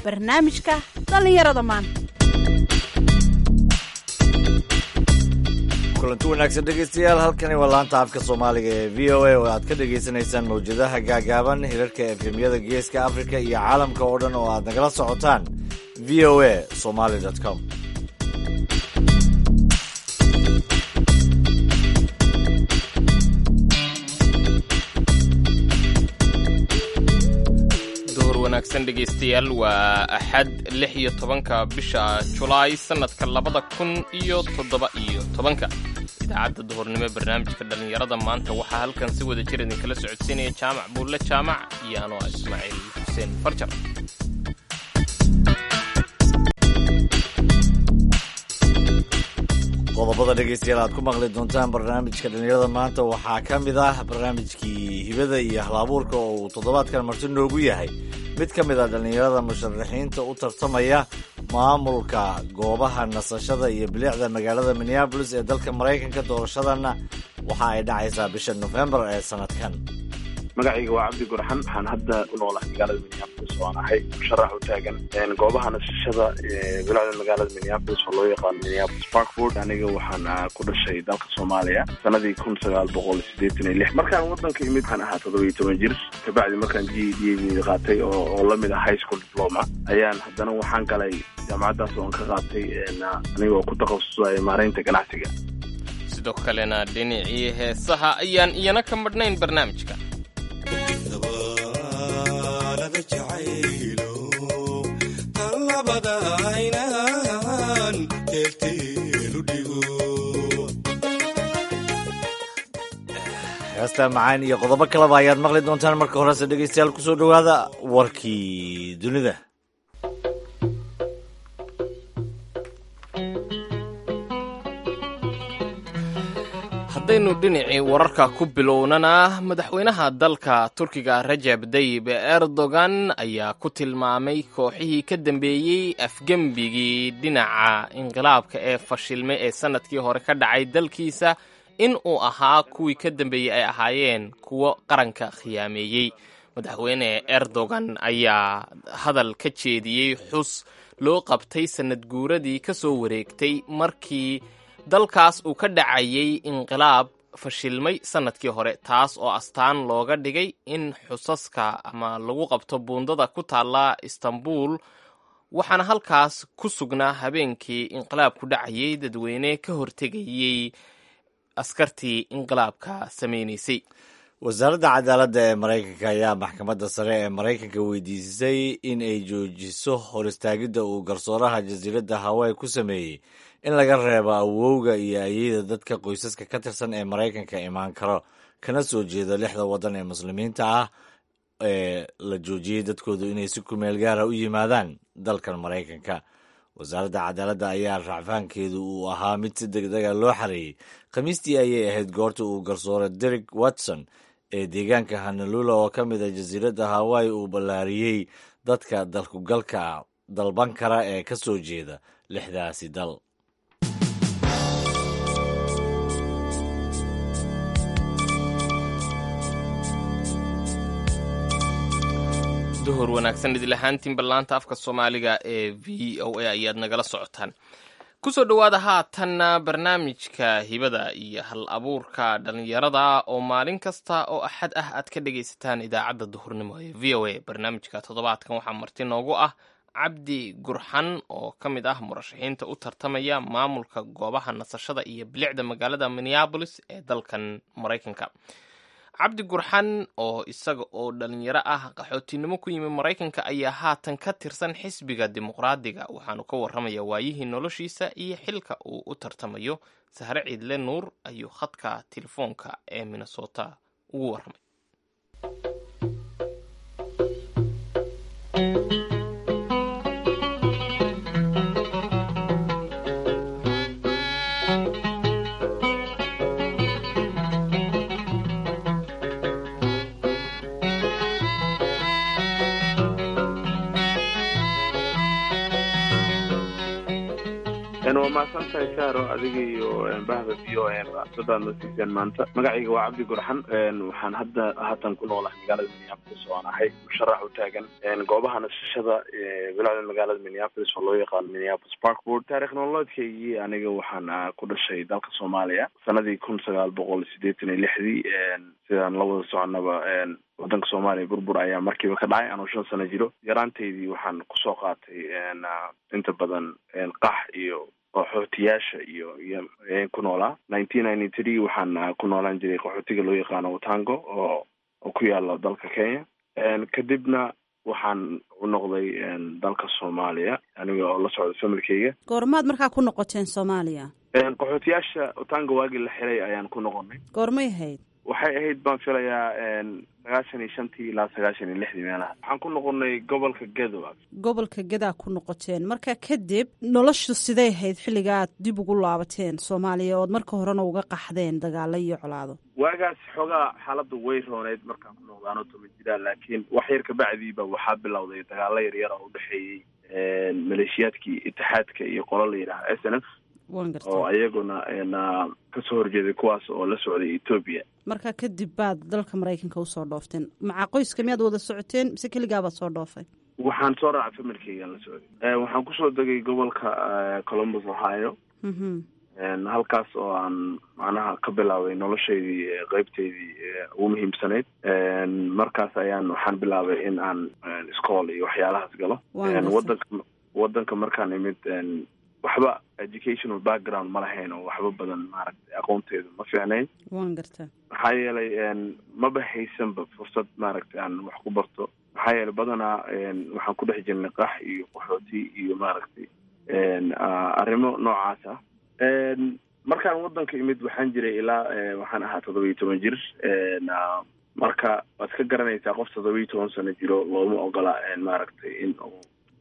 barnaamijka dhallinyarada maanta kulanti wanaagsan dhegeystayaal halkani waa laanta afka soomaaliga ee v o a oo aad ka dhagaysanaysaan mawjadaha gaagaaban hirarka efemyada geeska afrika iyo caalamka oo dhan oo aad nagala socotaan v o a somaly com duhur wanaagsan dhegaystayaal waa axad lix iyo tobanka bisha julaay sannadka labada kun iyo toddoba iyo tobanka idaacadda duhurnimo ee barnaamijka dhallinyarada maanta waxaa halkan si wada jir idinkala socodsiinaya jaamac buulle jaamac iyo anoo ah ismaaciil xuseen farjar qodobada dhegeystayaal aad ku maqli doontaan barnaamijka dhallinyarada maanta waxaa ka mid ah barnaamijkii hibada iyo hal-abuurka oo uu toddobaadkan marti noogu yahay mid ka mid a dhallinyarada musharaxiinta u tartamaya maamulka goobaha nasashada iyo bilicda magaalada minneabolis ee dalka maraykanka doorashadana waxa ay dhacaysaa bisha nofembar ee sanadkan magacayga waa cabdi gurxan waxaan hadda ku noolahay magaalada minneapolis oo aan ahay musharax u taagan goobaha nasashada bilacda magaalada minneapolis oo loo yaqaano minneapolis parkford aniga waxaan ku dhashay dalka soomaaliya sanadii kun sagaal boqol sideetan iyo lix markaan wadanka imid waxaan ahaa toddoba iyo toban jir kabacdi markaan g d a qaatay oo lamid ah high school diploma ayaan haddana waxaan galay jaamacaddaas oon ka qaatay aniga oo ku takhasusay maareynta ganacsiga sidoo kalena dhinacii heesaha ayaan iyana ka madhnayn barnaamijka heesta macaan iyo qodobo kaleba ayaad maqli doontaan marka horese dhegeystayaal kusoo dhowaada warkii dunida haddaynu dhinacii wararka ku bilownana madaxweynaha dalka turkiga rajab dayib erdogan ayaa ku tilmaamay kooxihii ka dambeeyey afgembigii dhinaca inqilaabka ee fashilmay ee sannadkii hore ka dhacay dalkiisa in uu ahaa kuwii ka dambeeyey ay ahaayeen kuwo qaranka khiyaameeyey madaxweyne erdogan ayaa hadal ka jeediyey xus loo qabtay sannad guuradii ka soo wareegtay markii dalkaas uu ka dhacayay inqilaab fashilmay sannadkii hore taas oo astaan looga dhigay in xusaska ama lagu qabto buundada ku taalla istanbul waxaana halkaas ku sugnaa habeenkii inqilaabku dhacayay dadweyne ka hortegayey askartii inqilaabka samaynaysay wasaaradda cadaaladda ee maraykanka ayaa maxkamadda sare ee maraykanka weydiisay in ay joojiso hor istaagidda uu garsooraha jasiiradda hawaii ku sameeyey in laga reebo awowga iyo ayeyda dadka qoysaska ka tirsan ee maraykanka imaan karo kana soo jeedo lixda waddan ee muslimiinta ah ee la joojiyey dadkoodu inay si kumeel gaara u yimaadaan dalkan maraykanka wasaaradda cadaaladda ayaa racfaankeedu uu ahaa mid si degdega loo xareeyey khamiistii ayay ahayd goorta uu garsoore derek watson ee deegaanka hanalula oo ka mid a jasiiradda hawaii uu ballaariyey dadka dalkugalka dalban kara ee ka soo jeeda lixdaasi dal duhur wanaagsan idil ahaantiin ballaanta afka soomaaliga ee v o a ayaad nagala socotaan kusoo dhowaada haatanna barnaamijka hibada iyo hal abuurka dhallinyarada oo maalin kasta oo axad ah aad ka dhegaysataan idaacadda duhurnimo ee v o a barnaamijka toddobaadkan waxaa marti noogu ah cabdi gurxan oo ka mid ah murashaxiinta u tartamaya maamulka goobaha nasashada iyo bilicda magaalada minneabolis ee dalkan maraykanka cabdi gurxan oo isaga oo dhalinyaro ah qaxootinimo ku yimi maraykanka ayaa haatan ka tirsan xisbiga dimuqraadiga waxaanu ka warramaya waayihii noloshiisa iyo xilka uu u tartamayo sahre ciidle nuur ayuu khadka telefoonka ee minnesota ugu warramay waa mahadsan tahay saaro adiga iyo bahda v o a dadaad na siiseen maanta magacayga waa cabdi gurxan waxaan hadda haatan ku noolahay magaalada minneapolis oo aan ahay musharax u taagan goobaha nasashada bilacda magaalada minneapolis oo loo yaqaano minneapolis parkboard taarikh nololeedkaygii aniga waxaan ku dhashay dalka soomaaliya sanadii kun sagaal boqol sideetan iyo lixdii sidaan la wada soconaba wadanka soomaaliya burbur ayaa markiiba ka dhacay anuu shan sano jiro yaraantaydii waxaan kusoo qaatay inta badan qax iyo qaxootiyaasha iyo iyo ku noolaa nineteen ninety three waxaan ku noolaan jiray qaxootiga loo yaqaano utango oo oo ku yaala dalka kenya kadibna waxaan u noqday dalka soomaaliya aniga oo la socda familkeyga goormaad markaa ku noqoteen soomaaliya qaxootiyaasha utango waagii la xiray ayaan ku noqonay goormay ahayd waxay ahayd baan filayaa sagaashan iyo shantii ilaa sagaashan iyo lixdii meelaha waxaan ku noqonay gobolka gedo gobolka gedaa ku noqoteen marka kadib noloshu siday ahayd xilliga aad dib ugu laabateen soomaaliya ood marka horena uga qaxdeen dagaalo iyo colaado waagaas xoogaa xaaladda way rooneyd markaan ku noqda anoo toma jiraan laakiin wax yar kabacdiiba waxaa bilowday dagaalo yaryar oo udhexeeyey maleeshiyaadkii itixaadka iyo qola la yidhaha s n f oo ayaguna kasoo horjeeday kuwaas oo la socday etoobiya marka kadib baad dalka maraykanka usoo dhoofteen maca qoyska miyaad wada socoteen mise keligaabaad soo dhoofay waxaan soo raacay familkeygaan la socday waxaan kusoo degay gobolka columbus ohio halkaas oo aan macnaha ka bilaabay noloshaydii qeybteydii ugu muhiimsanayd markaas ayaan waxaan bilaabay in aan iskool iyo waxyaalahaas galo wadanka wadanka markaan imid waxba educational background ma lahayn oo waxba badan maaragtay aqoonteedu ma fiicnayn wan garta maxaa yeelay maba haysanba fursad maaragtay aan wax ku barto maxaa yeelay badanaa waxaan ku dhex jirnay qax iyo qaxooti iyo maaragtay arrimo noocaas ah markaan wadanka imid waxaan jiray ilaa waxaan ahaa toddoba iyo toban jir marka waad ka garanaysaa qof toddoba iyo toban sano jiro looma ogola maaragtay in uu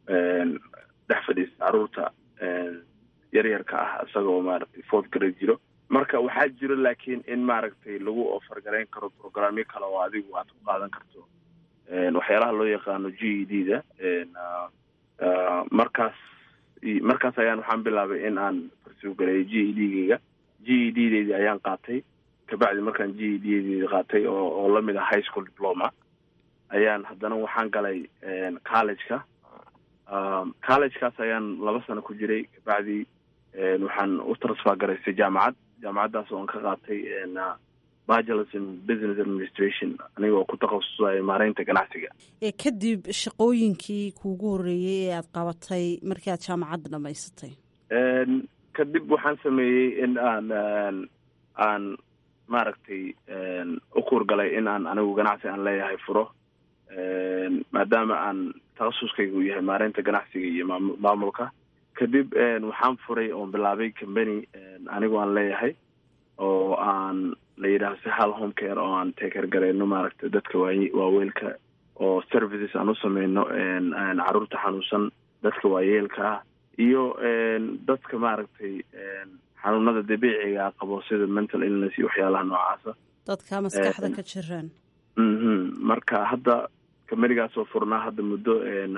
dhex fadhiista caruurta yaryarka ah isagoo maaragtay fourth grade jiro marka waxaa jiro laakiin in maaragtay lagu ofargarayn karo programyo kale oo adigu aad ku qaadan karto waxyaalaha loo yaqaano g e d da markaas markaas ayaan waxaan bilaabay in aan farsuugareeyo g e d geyga g e d deydii ayaan qaatay kabacdi markaan g e d deydii qaatay oo oo lamid ah high school diploma ayaan haddana waxaan galay collegeka collegekaas ayaan laba sano ku jiray kabacdi waxaan u transfer garaystay jaamacad jaamacaddaas oo aan ka qaatay bachelors in business administration anigoo ku takhasusaya maareynta ganacsiga ee kadib shaqooyinkii kuugu horreeyey ee aada qabatay markii aad jaamacadda dhamaysatay kadib waxaan sameeyey in aan aan maaragtay u kuurgalay in aan anigu ganacsi aan leeyahay furo maadaama aan takhasuskayga uu yahay maareynta ganacsiga iyo maam maamulka kadib waxaan furay oon bilaabay company anigu aan leeyahay oo aan la yidhaaho sahal home care oo aan teker gareyno maaragtay dadka waay waaweelka oo services aan u sameyno caruurta xanuunsan dadka waayeelka ah iyo dadka maaragtay xanuunada dabiiciga qabo sida mental illness iyo waxyaalaha noocaasa dadka maskaxda ka jiraan mhm marka hadda kamanigaasoo furnaa hadda muddo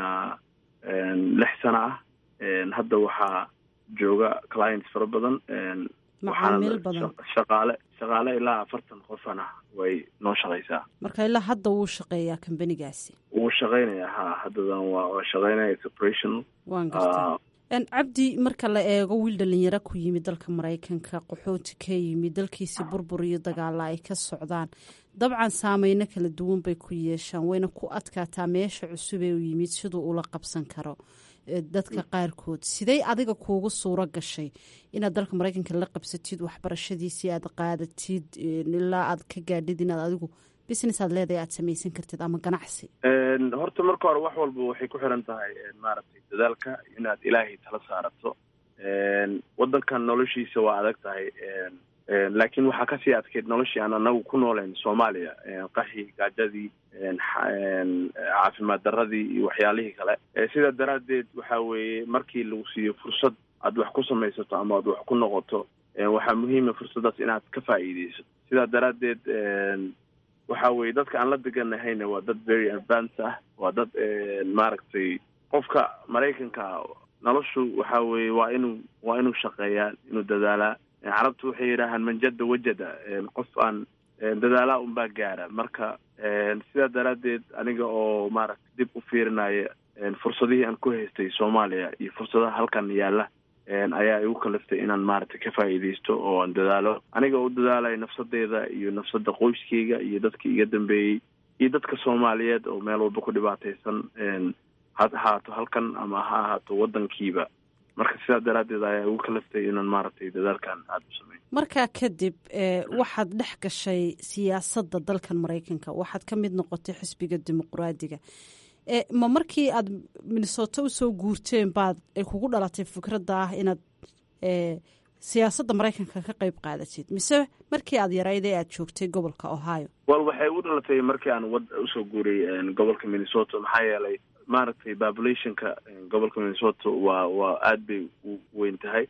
lix sano ah hadda waxaa jooga clients fara badan macaamiil badan shaqaale shaqaale ilaa afartan qofana way noo shaqaysaa marka ilaa hadda wuu shaqeeyaa kambanigaasi wuu shaqeynayaa ha haddadan waa waa shaqeynaya operational waan garta cabdi marka la eego wiil dhalinyaro ku yimid dalka maraykanka qaxooti ka yimid dalkiisi burbur iyo dagaala ay ka socdaan dabcan saameyno kala duwan bay ku yeeshaan wayna ku adkaataa meesha cusub ee u yimid siduu ula qabsan karo dadka qaarkood sidey adiga kuugu suuro gashay inaad dalka maraykanka la qabsatid waxbarashadiisii aad qaadatid ilaa aad ka gaadhid inaad adigu business aad leedahay aad samaysan kartid ama ganacsi horta marka hore wax walba waxay ku xiran tahay maaragtay dadaalka inaad ilaahay tala saarato wadankan noloshiisa waa adag tahay laakiin waxaa kasii adkeyd noloshii aan anagu ku nooleyn soomaaliya qaxii gaajadii caafimaad daradii iyo waxyaalihii kale sidaa daraaddeed waxa weeye markii lagu siiyo fursad aad wax ku samaysato ama aad wax ku noqoto waxaa muhiima fursaddaas inaad ka faa'iideysato sidaa daraaddeed waxa weye dadka aan la deganahayna waa dad very advance ah waa dad maaragtay qofka maraykanka noloshu waxa weeye waa inuu waa inuu shaqeeyaa inuu dadaalaa carabtu waxay yidhaahaan manjada wajada qof aan dadaalaa unbaa gaara marka sidaa daraaddeed aniga oo maaragtay dib u fiirinaya fursadihii aan ku haystay soomaaliya iyo fursadaha halkan yaalla ayaa igu kaliftay inaan maaragtay ka faa'iidaysto oo aan dadaalo aniga oo u dadaalayo nafsadeeda iyo nafsada qoyskeyga iyo dadkii iga dambeeyey iyo dadka soomaaliyeed oo meel walba ku dhibaataysan ha ahaato halkan ama ha ahaato waddankiiba marka sidaa daraaddeed ayaa igu kaliftay inaan maaragtay dadaalkan aada u sameyn markaa kadib waxaad dhex gashay siyaasadda dalkan maraykanka waxaad ka mid noqotay xisbiga dimuqraadiga ma markii aad minnesota usoo guurteen baad ay kugu dhalatay fikradda ah inaad siyaasadda maraykanka ka qayb qaadatid mise markii aad yarayd ee aad joogtay gobolka ohio wal waxay u dhalatay markii aan wad usoo guuray gobolka minnesota maxaa yeelay maaragtay populationka gobolka minnesota waa waa aada bay u weyn tahay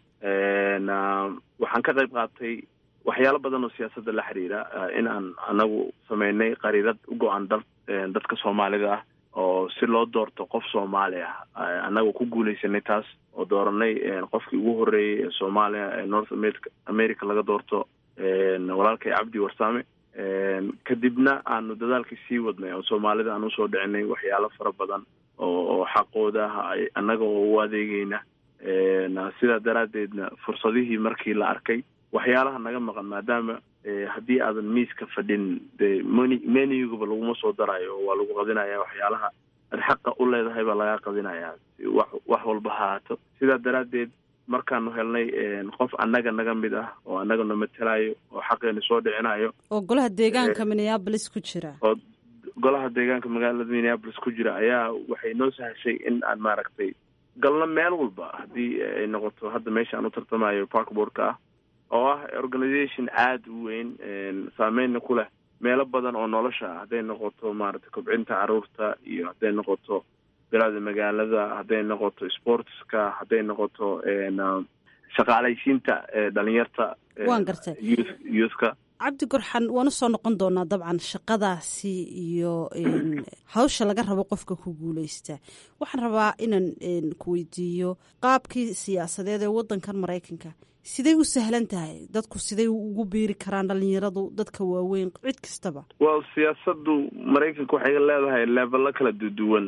waxaan ka qayb qaatay waxyaalo badan oo siyaasadda la xiriira in aan anagu sameynay qariirad u go-an dal dadka soomaalida ah oo si loo doorto qof soomaali ah annaga ku guuleysanay taas oo dooranay qofkii ugu horreeyey ee soomaaliya ee north america america laga doorto walaalkay cabdi warsame kadibna aanu dadaalkii sii wadnay oo soomaalida aan usoo dhicinay waxyaalo fara badan oo oo xaqooda ah annaga oo u adeegeyna sidaa daraaddeedna fursadihii markii la arkay waxyaalaha naga maqan maadaama haddii aadan miiska fadhin dee meni menigaba laguma soo darayo waa lagu qadinaya waxyaalaha ad xaqa u leedahay baa lagaa qadinayaa wax wax walba ha haato sidaa daraaddeed markaanu helnay qof annaga naga mid ah oo annagana matelayo oo xaqeena soo dhicinayo oo golaha deegaanka minneabolis ku jira oo golaha deegaanka magaalada minneabolis ku jira ayaa waxay noo sahashay in aan maaragtay galno meel walba haddii ay noqoto hadda meesha aan u tartamayo parkboardka ah oo ah organisation aada u weyn saameynna ku leh meelo badan oo nolosha ah hadday noqoto maaragtay kobcinta caruurta iyo hadday noqoto bilada magaalada hadday noqoto sportska hadday noqoto shaqaalaysiinta dhalinyarta waan gartay youth youthka cabdi gorxan waan usoo noqon doonaa dabcan shaqadaasi iyo hawsha laga rabo qofka ku guuleysta waxaan rabaa inaan ku weydiiyo qaabkii siyaasadeed ee wadankan maraykanka siday u sahlan tahay dadku siday ugu biiri karaan dhalinyaradu dadka waaweyn cid kastaba well siyaasaddu maraykanka waxay leedahay leevelo kala duwan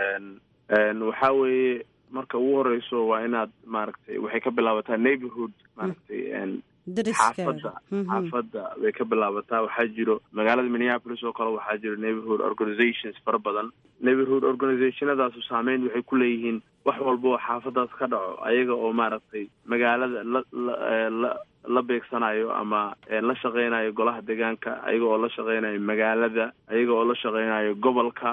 waxaa weeye marka ugu horeyso waa inaad maaragtay waxay ka bilaabataa neighborhood maaragtay xaafadda xaafadda bay ka bilaabataa waxaa jiro magaalada minneapolis oo kale waxaa jiro neighborhood organizations fara badan neighborhood organizationadaasu saameyn waxay ku leeyihiin wax walba oo xaafadaas ka dhaco ayaga oo maaragtay magaalada la la la beegsanayo ama la shaqeynayo golaha deegaanka ayaga oo la shaqeynayo magaalada ayaga oo la shaqeynayo gobolka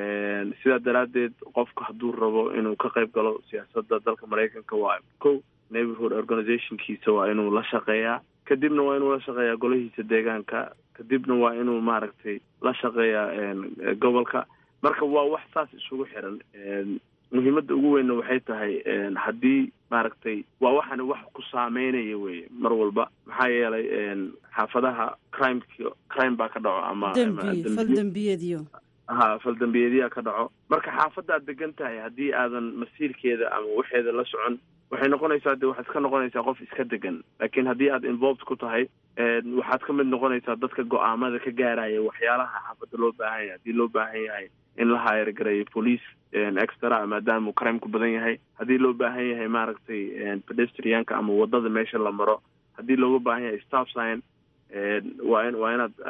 sidaa daraaddeed qofka hadduu rabo inuu ka qayb galo siyaasadda dalka maraykanka waa ko neighborhood organizationkiisa waa inuu la shaqeeyaa kadibna waa inuu la shaqeeyaa golahiisa deegaanka kadibna waa inuu maaragtay la shaqeeyaa gobolka marka waa wax saas isugu xiran muhiimadda ugu weynna waxay tahay haddii maaragtay waa waxani wax ku saameynaya weye mar walba maxaa yeelay xaafadaha crimek crime baa ka dhaco ama dembi fal dembiyadiyo ha faldambiyeedyaa ka dhaco marka xaafaddaad degan tahay haddii aadan masiirkeeda ama waxeeda la socon waxay noqonaysaa de waxaad ka noqonaysaa qof iska degan laakiin haddii aad involved ku tahay waxaad ka mid noqonaysaa dadka go-aamada ka gaaraya waxyaalaha xaafadda loo baahan yahay haddii loo baahan yahay in la hayr gareeyo police extra maadaama crimku badan yahay haddii loo baahan yahay maaragtay pedestrianka ama wadada meesha la maro haddii looga baahan yahay staff sign waa in waa inaad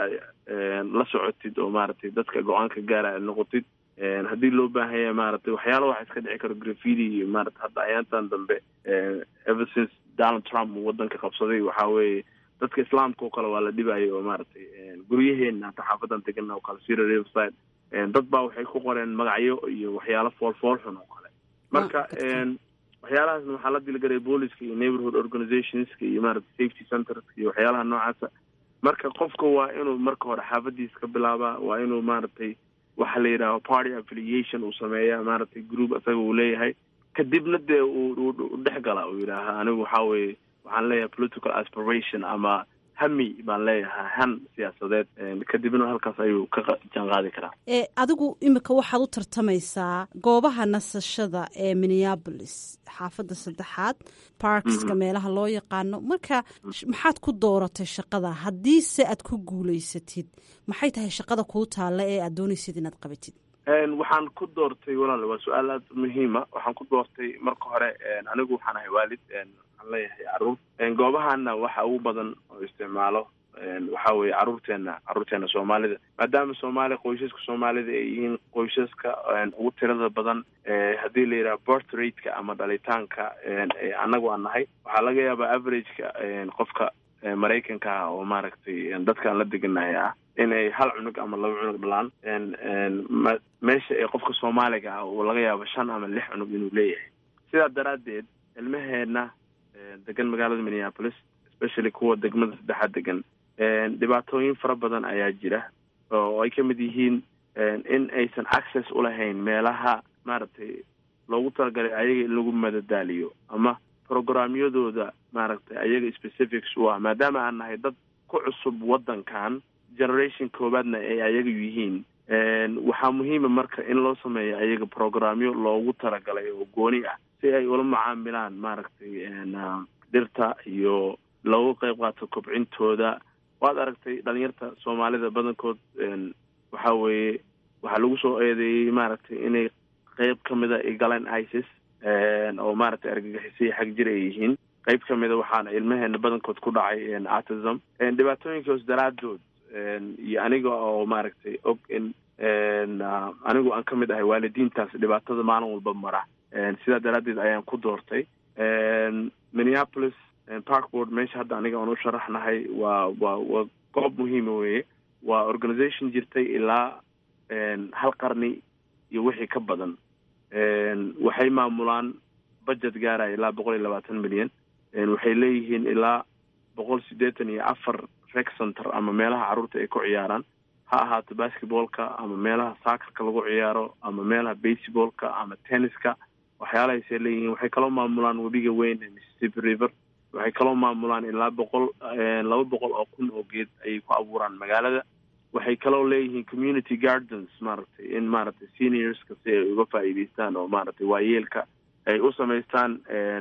la socotid oo maaragtay dadka go-aanka gaaraya noqotid haddii loo baahan yahay maaragtay waxyaala waxa iska dhici karo grafidi iyo maarata hadda ayaantan dambe ever since donald trump uu wadanka qabsaday waxaa weeye dadka islaamka oo kale waa la dhibayay oo maaragtay guryaheena hata xaafadan degana oo kale sira riverside dad baa waxay ku qoreen magacyo iyo waxyaalo foolfool xun oo kale marka waxyaalahaasna waxaa la dilgaray booliska iyo neighborhood organizationska iyo maarata safety centerska iyo waxyaalaha noocaasa marka qofka waa inuu marka hore xaafadiisa ka bilaabaa waa inuu maaragtay waxa la yidhaaho party affiliation uu sameeya maaragtay group isaga uu leeyahay kadibna dee uu dhex gala uu yidhaaha anigu waxaa weeye waxaan leeyahay political aspiration ama hami baan leeyahay han siyaasadeed kadibna halkaas ayuu ka jaanqaadi karaa ee adigu imika waxaad u tartamaysaa goobaha nasashada ee minneabolis xaafadda saddexaad parkska meelaha loo yaqaano marka maxaad ku dooratay shaqada haddiise aad ku guulaysatid maxay tahay shaqada kuu taalla ee aad doonaysid inaad qabatid waxaan ku doortay walaal waa su-aal aad muhiima waxaan ku doortay marka hore anigu waxaan ahay waalid waxaan leeyahay caruur goobahana waxa ugu badan oo isticmaalo waxa weeye caruurteena caruurteena soomaalida maadaama soomaaliya qoysaska soomaalida ay yihiin qoysaska ugu tirada badan haddii la yidhaha birth rateka ama dhalitaanka annagu aan nahay waxaa laga yaabaa averageka qofka maraykanka ah oo maaragtay dadkaan la deganahay ah inay hal cunug ama laba cunug dhalaan meesha ee qofka soomaaliga ah uu laga yaabo shan ama lix cunug inuu leeyahay sidaa daraaddeed ilmaheena degan magaalada minneapolis especially kuwa degmada saddexaad degan dhibaatooyin fara badan ayaa jira oo ay ka mid yihiin in aysan access ulahayn meelaha maaragtay loogu talagalay ayaga in lagu madadaaliyo ama programyadooda maaragtay ayaga specifics u ah maadaama aan nahay dad ku cusub waddankan generation koowaadna ay ayaga yihiin waxaa muhiima marka in loo sameeyo ayaga programyo loogu talagalay oo gooni ah si ay ula macaamilaan maaragtay dhirta iyo loogu qayb qaato kobcintooda waad aragtay dhalinyarta soomaalida badankood waxa weeye waxaa lagu soo eedeeyey maaragtay inay qeyb ka mida ay galeen isis oo maaragtay argagixisaya xag jir ay yihiin qeyb ka mida waxaana ilmaheena badankood ku dhacay autism dhibaatooyinkaas daraadood iyo aniga oo maaragtay og in anigu aan ka mid ahay waalidiintaas dhibaatada maalin walba mara sidaa daraaddeed ayaan ku doortay minneapolis parkboard meesha hadda aniga aan u sharaxnahay waa waa waa goob muhiima weeye waa organization jirtay ilaa hal qarni iyo wixii ka badan waxay maamulaan budget gaaraya ilaa boqol iyo labaatan milyan waxay leeyihiin ilaa boqol siddeetan iyo afar rec center ama meelaha carruurta ay ku ciyaaraan ha ahaato basketballka ama meelaha saakarka lagu ciyaaro ama meelaha baseballka ama tenniska waxyaalahaasay leeyihiin waxay kaloo maamulaan webiga weyn ee mississippi river waxay kaloo maamulaan ilaa boqol laba boqol oo kun oo geed ayay ku abuuraan magaalada waxay kaloo leeyihiin community gardens maaragtay in maaragtay seniorska si ay uga faa'iidaystaan oo maaragtay waayeelka ay u samaystaan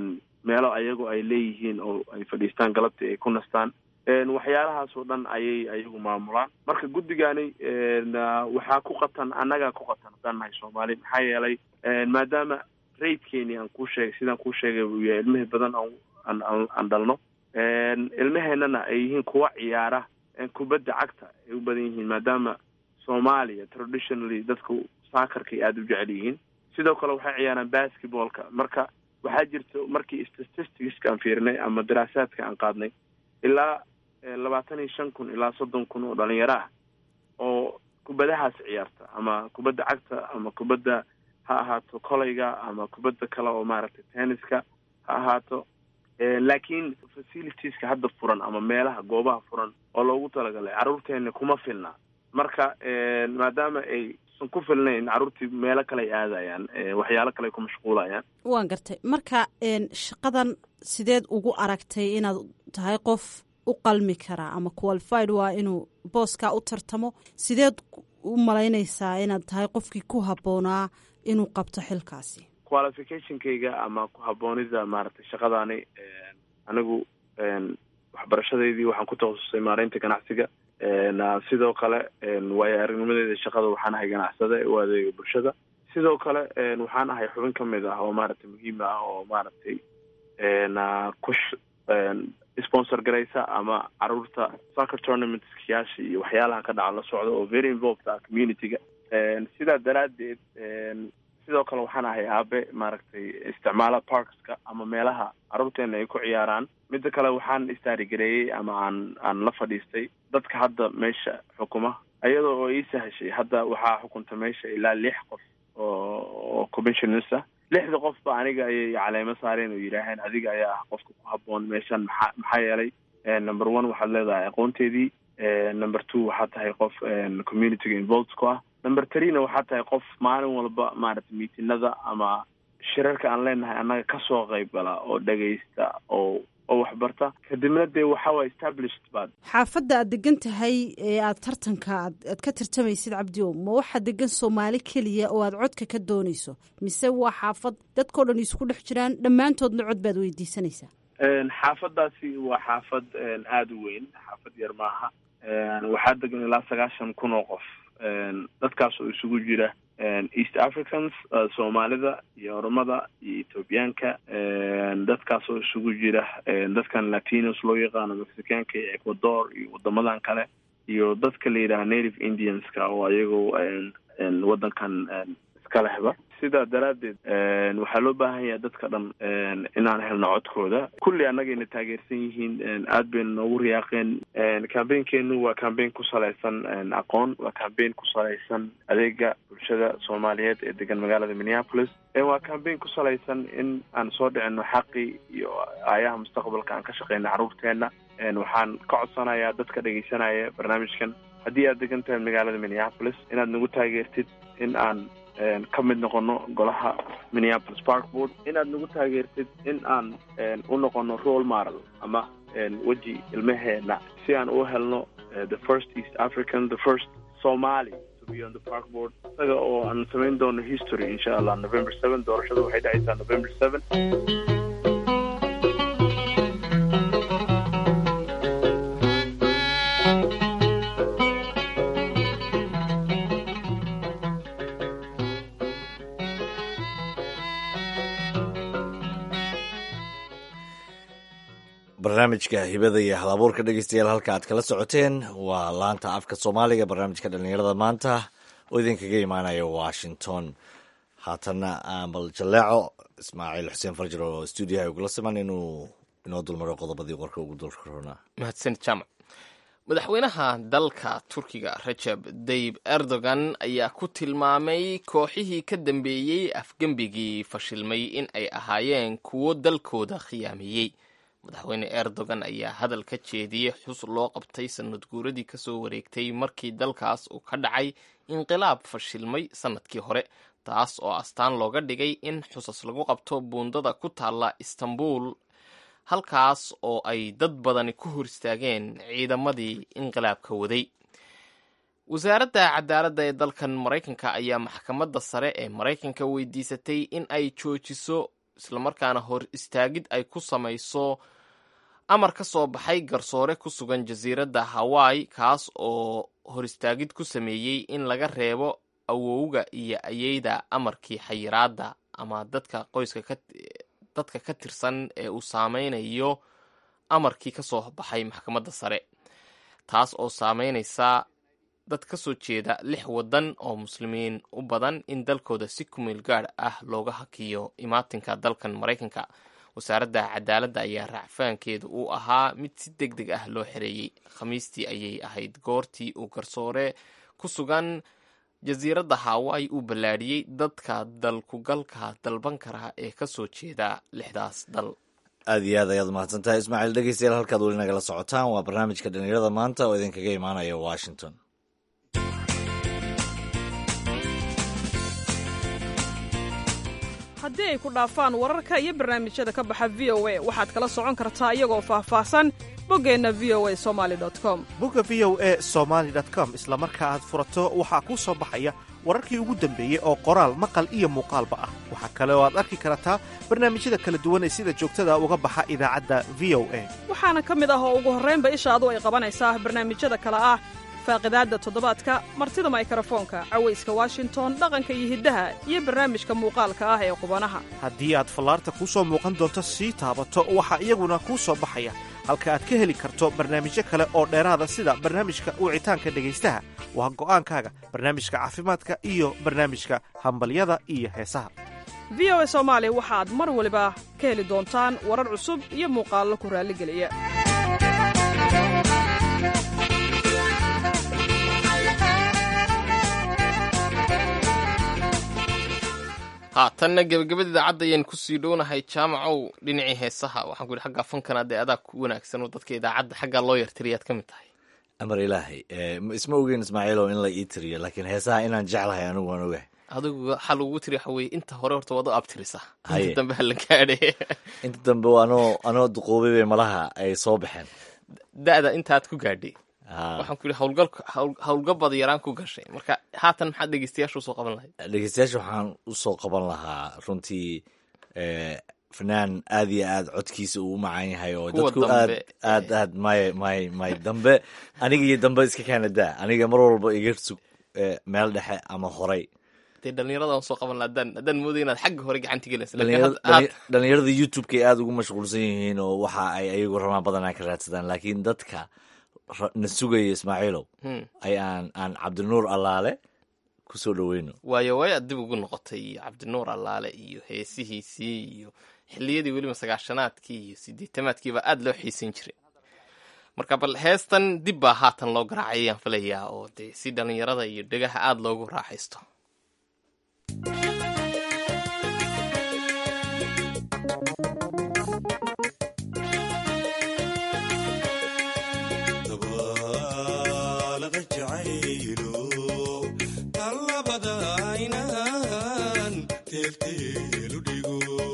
meelo ayagu ay leeyihiin oo ay fadhiistaan galabtii ay ku nastaan waxyaalahaas oo dhan ayay ayagu maamulaan marka guddigani waxaa ku qatan annagaa ku qatan haddaan nahay soomaali maxaa yeelay maadaama raidkeeni aan kuu sheegay sidaan kuu sheegay uu yahay ilmihii badan aan aan dhalno ilmaheenana ay yihiin kuwa ciyaara kubadda cagta ay u badan yihiin maadaama soomaaliya traditionally dadku saakarkay aada u jecel yihiin sidoo kale waxay ciyaaraan basketballka marka waxaa jirta markii statisticska aan fiirinay ama daraasaadka aan qaadnay ilaa labaatan iyo shan kun ilaa soddon kun oo dhalinyaro ah oo kubadahaas ciyaarta ama kubadda cagta ama kubadda ha ahaato kolayga ama kubadda kale oo maaragtay tenniska ha ahaato laakiin facilitieska hadda furan ama meelaha goobaha furan oo loogu talagalay carruurteena kuma filna marka maadaama aysan ku filnayn carruurtii meelo kale ay aadayaan waxyaalo kale ay ku mashquulayaan waan gartay marka shaqadan sideed ugu aragtay inaad tahay qof u qalmi karaa ama qualified waa inuu booskaa u tartamo sideed u malaynaysaa inaad tahay qofkii ku habboonaa inuu qabto xilkaasi qualificationkayga ama ku habboonida maaragtay shaqadaani anigu waxbarashadeydii waxaan ku takhasusay maareynta ganacsiga sidoo kale waayo aragnimadeeda shaqada waxaan ahay ganacsade u adeega bulshada sidoo kale waxaan ahay xubin ka mid ah oo maaragtay muhiim ah oo maaragtay ku sponsor garaysa ama caruurta soccer tournamentskyaasha iyo waxyaalaha ka dhaca la socda oo very involved ah community-ga sidaa daraaddeed sidoo kale waxaan ahay aabe maaragtay isticmaala parkska ama meelaha carruurteena ay ku ciyaaraan midda kale waxaan istaarigareeyey ama aan aan la fadhiistay dadka hadda meesha xukuma iyadoo oo ii sahashay hadda waxaa xukunta meesha ilaa lix qof oo oo commissioners ah lixda qofba aniga ayay caleemo saareen oo yidhaaheen adiga ayaa ah qofka ku habboon meeshan maxaa maxaa yeelay number one waxaad leedahay aqoonteedii number two waxaad tahay qof communityga involved ku ah number threena waxaad tahay qof maalin walba maaragtay miitinada ama shirarka aan leenahay annaga kasoo qayb gala oo dhegaysta oo oo waxbarta kadibna dee waxawaye established baad xaafadda aad degan tahay ee aad tartanka aad aad ka tartamaysid cabdiow ma waxaa degan soomaali keliya oo aad codka ka doonayso mise waa xaafad dadkao dhan isku dhex jiraan dhammaantoodna cod baad weydiisanaysaa xaafadaasi waa xaafad aada u weyn xaafad yar maaha waxaa degan ilaa sagaashan kun oo qof dadkaas oo isugu jira east africans soomaalida iyo oromada iyo ethoobiyaanka dadkaas oo isugu jira dadkan latinos loo yaqaano mexicaanka iyo ecuador iyo wadamadan kale iyo dadka la yidhaha native indianska oo ayagoo waddankan iska lehba sidaa daraaddeed waxaa loo baahan yahay dadka dhan inaan helno codkooda kulli annagayna taageersan yihiin aad bayna noogu riyaaqeen cambaynkeenu waa cambayn ku salaysan aqoon waa cambayn ku salaysan adeega bulshada soomaaliyeed ee degan magaalada minneapolis waa cambayn ku salaysan in aan soo dhicino xaqii iyo aayaha mustaqbalka aan ka shaqeyno carruurteena waxaan ka codsanayaa dadka dhegeysanaya barnaamijkan haddii aad degan tahay magaalada minneapolis inaad nagu taageertid in aan ka mid noqono golaha minneapolis park board inaad nagu taageertid in aan u noqono role model ama weji ilmaheena si aan u helno the first east african the first somali to be on the park board isaga oo aan samayn doono history insha allah november seven doorashada waxay dhacaysaa november seven barnaamijka hibada iyo halabuurka dhegeystayaal halka aad kala socoteen waa laanta afka soomaaliga barnaamijka dhalinyarada maanta oo idinkaga imaanaya washington haatanna bal jaleeco ismaaciil xuseen farjar oo stuudiyaha ugula siman inuu inoo dulmaro qodobadii qorka ugu dulkaroonaa mahadsan jaamac madaxweynaha dalka turkiga rajab dayib erdogan ayaa ku tilmaamay kooxihii ka dambeeyey afgembigii fashilmay in ay ahaayeen kuwo dalkooda khiyaameeyey madaxweyne erdogan ayaa hadal ka jeediyey xus loo qabtay sanad guuradii kasoo wareegtay markii dalkaas uu ka dhacay inqilaab fashilmay sanadkii hore taas oo astaan looga dhigay in xusas lagu qabto buundada ku taalla istanbul halkaas oo ay dad badani ku hor istaageen ciidamadii inqilaabka waday wasaaradda cadaaladda ee dalkan maraykanka ayaa maxkamadda sare ee maraykanka weydiisatay in ay joojiso islamarkaana hor istaagid ay ku samayso amar ka soo baxay garsoore ku sugan jasiiradda hawaii kaas oo hor istaagid ku sameeyey in laga reebo awowga iyo ayeyda amarkii xayiraadda ama dadka qoyska ka dadka ka tirsan ee uu saameynayo amarkii ka soo baxay maxkamadda sare taas oo saameynaysa dad ka soo jeeda lix waddan oo muslimiin u badan in dalkooda si kumeel gaadh ah looga hakiyo imaatinka dalkan maraykanka wasaaradda cadaaladda ayaa raacfaankeedu uu ahaa mid si deg deg ah loo xereeyey khamiistii ayay ahayd goortii uu garsoore ku sugan jasiiradda hawaii uu ballaadhiyey dadka dalkugalka dalban kara ee ka soo jeeda lixdaas dal aad iyo aad ayaad umahadsan tahay ismaaciil dhegeystayaal halkaad weli nagala socotaan waa barnaamijka dhalinyarada maanta oo idinkaga imaanaya washington haddii ay ku dhaafaan wararka iyo barnaamijyada ka baxa v o a waxaad kala socon kartaa iyagoo faahfaahsan boggeenna v o a somali com bogga v o e somaali com isla marka aad furato waxaa kuu soo baxaya wararkii ugu dambeeyey oo qoraal maqal iyo muuqaalba ah waxaa kale oo aad arki kartaa barnaamijyada kala duwan ee sida joogtada uga baxa idaacadda v o a waxaana ka mid ah oo ugu horraynba ishaadu ay qabanaysaa barnaamijyada kale ah faaqidaadda toddobaadka martida maykarafoonka cawayska washington dhaqanka iyo hiddaha iyo barnaamijka muuqaalka ah ee qubanaha haddii aad fallaarta kuu soo muuqan doonto sii taabato waxaa iyaguna kuu soo baxaya halka aad ka heli karto barnaamijyo kale oo dheeraada sida barnaamijka wicitaanka dhegaystaha waa go'aankaaga barnaamijka caafimaadka iyo barnaamijka hambalyada iyo heesaha v o a soomaali waxaad mar waliba ka heli doontaan warar cusub iyo muuqaallo ku raalligeliya haatanna gebagabada idaacadda ayaan kusii dhownahay jaamacow dhinacii heesaha waxaan ku yidhi xagga fankana dee adaa ku wanaagsan oo dadka idaacadda xaggaa loo yartiriyaad ka mid tahay amar ilaahay isma ogeyn ismaaciilow in la ii tiriyo laakiin heesaha inaan jeclahay anigu waan ogahay adigu waxaa lagugu tiri waxa weye inta hore horta waad u abtirisa Haye. inta dambe ha la gaadhe inta dambe anoo anoo duqoobay bay malaha ay soo baxeen da'da intaad ku gaadhay Ha. waxaan ku yidhi howlgalka hawl- howlgabad yaraan ku gashay marka haatan maxaad dhegeystayaasha usoo qaban lahayd dhegeystayaasha waxaan usoo qaban lahaa runtii eh, fanaan aad iyo aad codkiisa uu u macaan yahay oo Kuwa dadku aad dambe, aad aad may may may dambe aniga iyo dambe iska kaana daa aniga mar walba iga sug eh, meel dhexe ama horay dee dhallinyarada aan soo qaban lahaa haddaan haddaan mooday inaad xagga hore gacanta gelaysa Dhalinyarada- laakiin had- dhali- dhalinyarada youtube-ka ay aada ugu mashquulsan yihiin oo waxa ay ayagu rabaan badanaa ka raadsadaan laakiin dadka ra- na sugaya ismaaciilow Hmm. ay aan aan cabdinuur allaale kusoo dhoweyno waayo way aad dib ugu noqotay cabdinuur allaale iyo heesihiisii iyo xilliyadii weliba sagaashanaadkii iyo sideetamaadkiiba aad loo xiisan jiray marka bal heestan dib baa haatan loo garaacay ayaan filayaa oo dee si dhallinyarada iyo dhegaha aada loogu raaxaysto dabaalaqa jacaylo tallabada aynaan teelteelu dhigo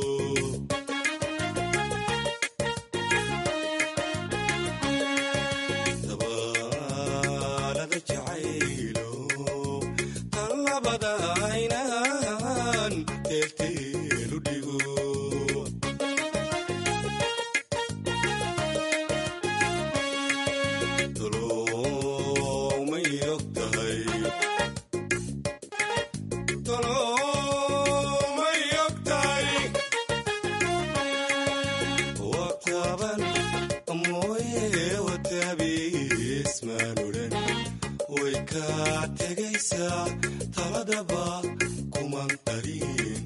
dabaalaqa jacaylo tallabada aynaan teelteelu dhigo tolomay og tahay tolomay og tahay waqtaban mooye watabiismaan odhan way kaa tegaysaa taladaba kuman qarin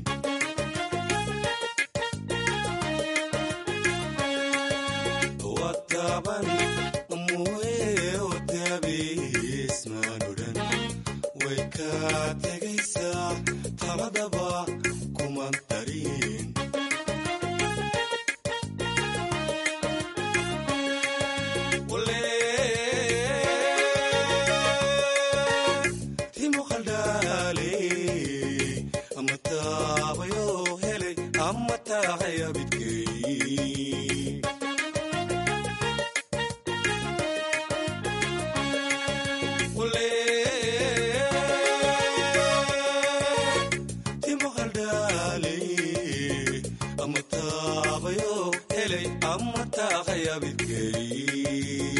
waqtaban mooye watabiismaan odhan way kaa tegaysaa taladaba kuman qarin timo qaldhaale ama taabayo helay ama taahaya bidkay timo qaldhaale ama taabayo helay ama taahaya bidkay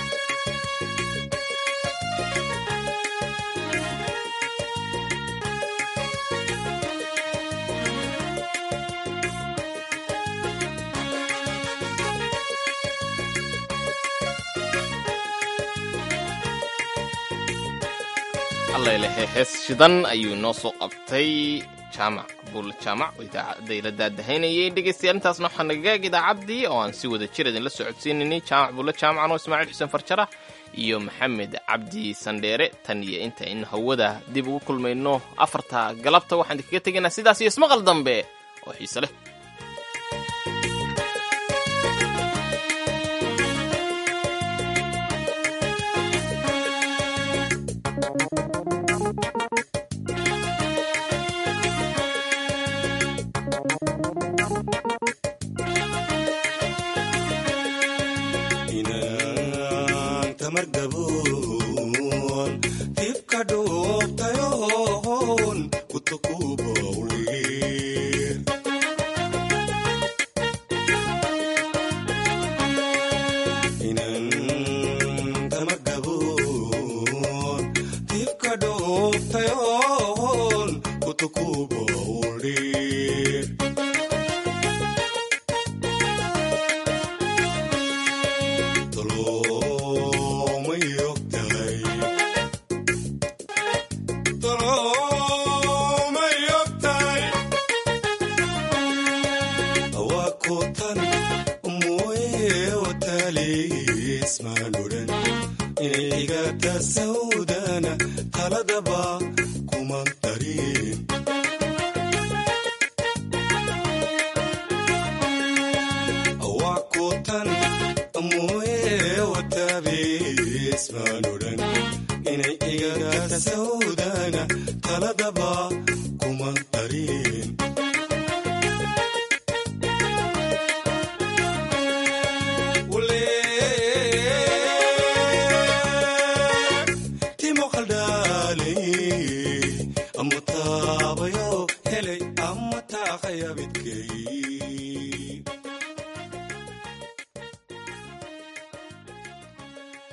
allailahe hees shidan ayuu inoo soo qabtay jaamac buulle jaamac oo idaacadda ila daadahaynayay dhegeystayaal intaasna waxaa nagaag idaacaddii oo aan si wada jir idinla socodsiinaynay jaamac buulle jaamacan oo ismaaciil xuseen farjara iyo maxamed cabdi sandheere tan iyo inta in hawada dib ugu kulmayno afarta galabta waxaan idinkaga tegaynaa sidaas iyo ismaqal dambe oo xiise leh inaan tamar gaboon dibka dhuubtayoon kutukubawlir inaan tamar gaboon dibka dhuubtayoon kutukubawlir tolomay og tahay tolomay og tahay waa kutan mooye wataaliismaan odhan inay igata sawdana taladaba kuman tarin waa kutan mooye watabiismaan odhan inay igata sawdana taladaba tariin